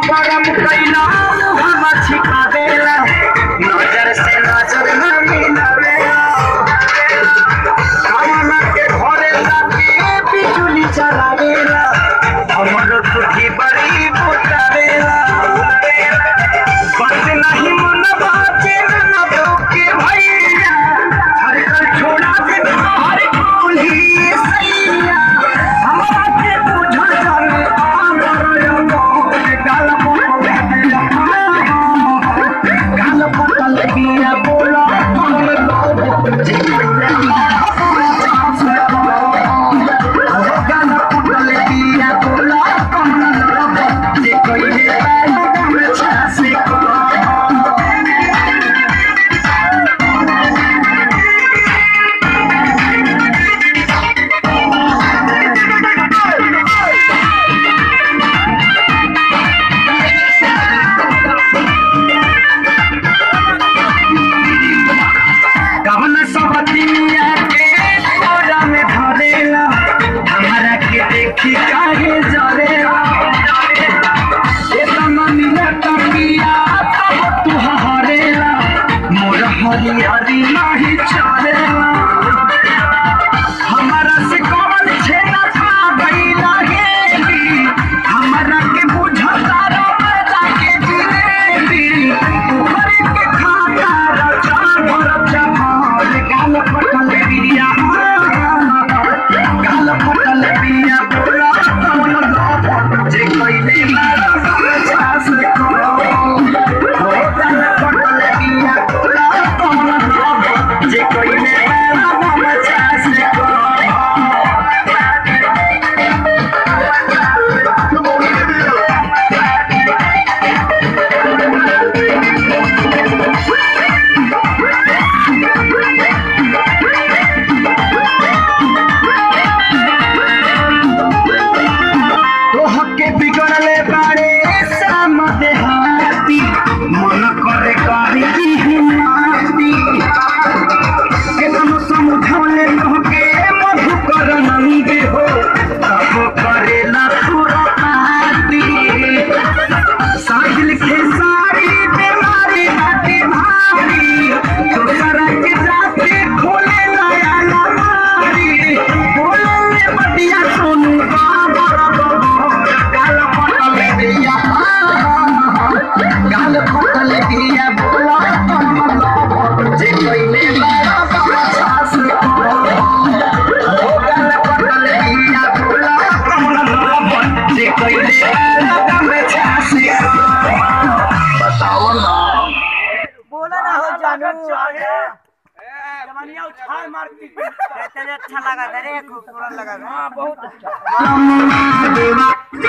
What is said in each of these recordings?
गरम कैला हम छिपावेला नजर से नजर न मिलावेला कामना के घरे लागे बिजुली चलावेला हमर तुझी बड़ी बुतावेला बस नहीं मन बाजे न दोके भैया हर कल छोड़ा दे हर कोली सैया हमरा के बुझा जाने आमर गाल गाल पटल बिया बोला हम लोग जे गाल पटल बिया बोला हम लोग जे कोई हम छासे को कवन सबतिया के कोरा में धरेला हमरा के देखी काहे जरेला एतना मिले तकिया तब तू हरेला मोर हरियरी नाही चलेला हमरा से कवन छेना खा गईला हेली हमरा के बुझता रबदा के जिलेबी ऊपर के खाता रचा भरचा भर गाल पटल बिया गाल पटल बिया बोला कवन लोग जे कइले मारा छास को हो गाल पटल बिया बोला कवन लोग जे कइले मारा छास को तोहके बिगड़ले बारे शाम देहाती मन करे करी हिमाती केतनो समझौले तोहके मधुकर नंगे हो तब करेला खुरपाती साहिल खेसारी बीमारी बाटे भारी दोसरा के जाते खोले नया लमारी बोले ले बटिया सोनू बाबर गाल पटल दिया गाल पटल दिया बोला जे कोइले मारा सास को गाल पटल दिया बोला जे कोइले मारा सास को बताओ ना बोला ना हो जानू जवानिया उछाल मारती तेरे अच्छा लगा था रे खूबसूरत लगा था हाँ बहुत अच्छा देवा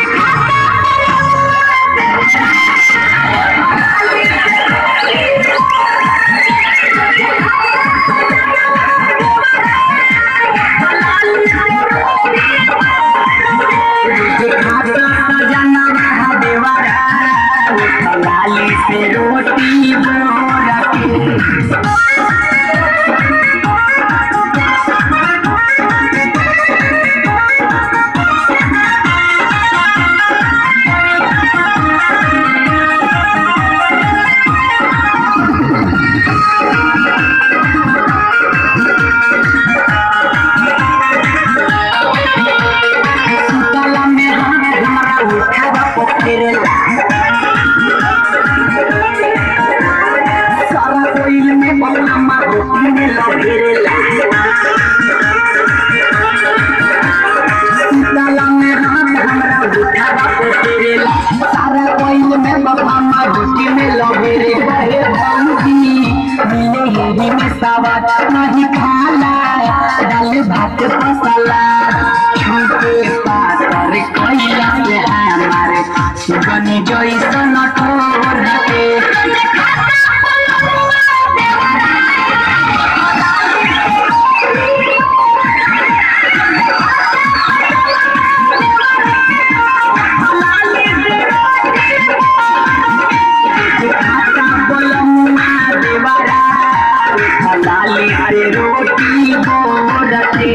लाली से रोटी बोरा के सुतला में हमरा उठावा पोखरेला सारा कोइल में मम्मा रोटी में लगेला सुतला में हमरा उठावा पोखरेला सारा कोइल में मम्मा रोटी में लगेला हे भौजी मिले हेरी में सवाद नहीं खाला डाल भात मसाला छुटे पातर कैला से हमारे गनी जैसन ठोर के लाली से रोटी बोरते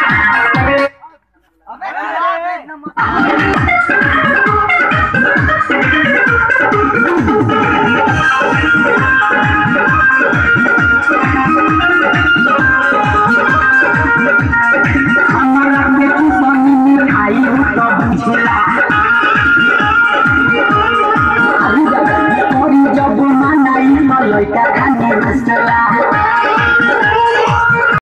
अबे रे